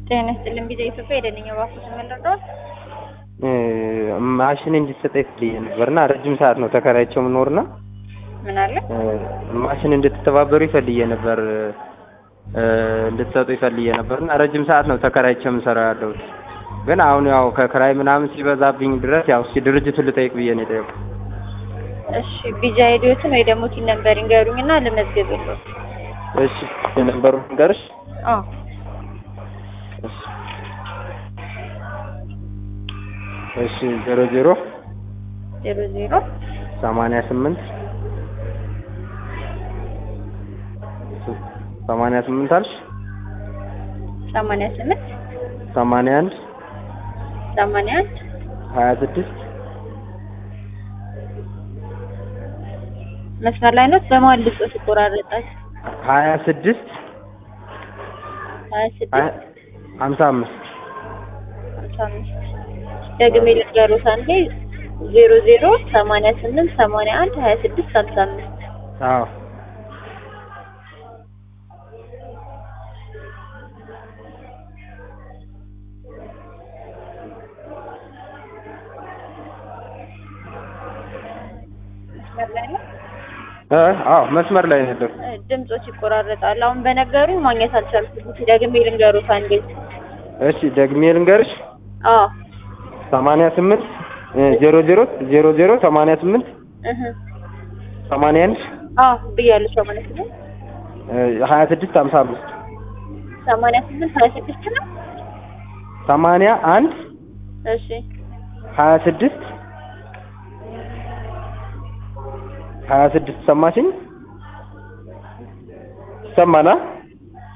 ጤና ይስጥልን ቢዛ ኢትዮጵያ የደንኛ ባፉ ስመለጠዋል ማሽን እንዲሰጠኝ ፈልጌ ነበርና ረጅም ሰዓት ነው ተከራይቸው የምኖርና ምን አለ ማሽን እንድትተባበሩ ይፈልጌ ነበር እንድትሰጡ ይፈልጌ ነበርና ረጅም ሰዓት ነው ተከራይቸው የምሰራው ያለሁት። ግን አሁን ያው ከክራይ ምናምን ሲበዛብኝ ድረስ ያው እስኪ ድርጅቱን ልጠይቅ ብዬ ነው የጠየቁት። እሺ ቢጃ ሄዲዮትን ወይ ደግሞ ቲን ነበር ይንገሩኝና ልመዝግብልዎ። እሺ የነበሩ ንገርሽ። አዎ እሺ እሺ ዜሮ ዜሮ ዜሮ ዜሮ ሰማንያ ስምንት ሰማንያ ስምንት አልሽ ሰማንያ ስምንት ሰማንያ አንድ ሰማንያ አንድ ሀያ ስድስት መስመር ላይ ነው። በመሀል ልጾት ይቆራረጣል። ሀያ ስድስት ሀያ ስድስት ሀምሳ አምስት ሀምሳ አምስት ደግሜ ልንገሮት አንዴ ዜሮ ዜሮ ሰማንያ ስምንት ሰማንያ አንድ ሀያ ስድስት ሀምሳ አምስት አዎ መስመር ላይ ነው። እ አዎ መስመር ላይ ነው ያለው። ድምጾች ይቆራረጣል። አሁን በነገሩኝ ማግኘት አልቻልኩም። ደግሜ ልንገሮት አንዴ። እሺ ደግሜ ልንገርሽ አዎ ሰማንያ ስምንት ዜሮ ዜሮ ዜሮ ዜሮ ሰማንያ ስምንት እህ ሰማንያ አንድ አዎ ብያለሁ። ሰማንያ ስምንት ሀያ ስድስት ሀምሳ አምስት ሰማንያ ስምንት ሀያ ስድስት ነው። ሰማንያ አንድ እሺ ሀያ ስድስት ሀያ ስድስት ሰማሽኝ? ይሰማና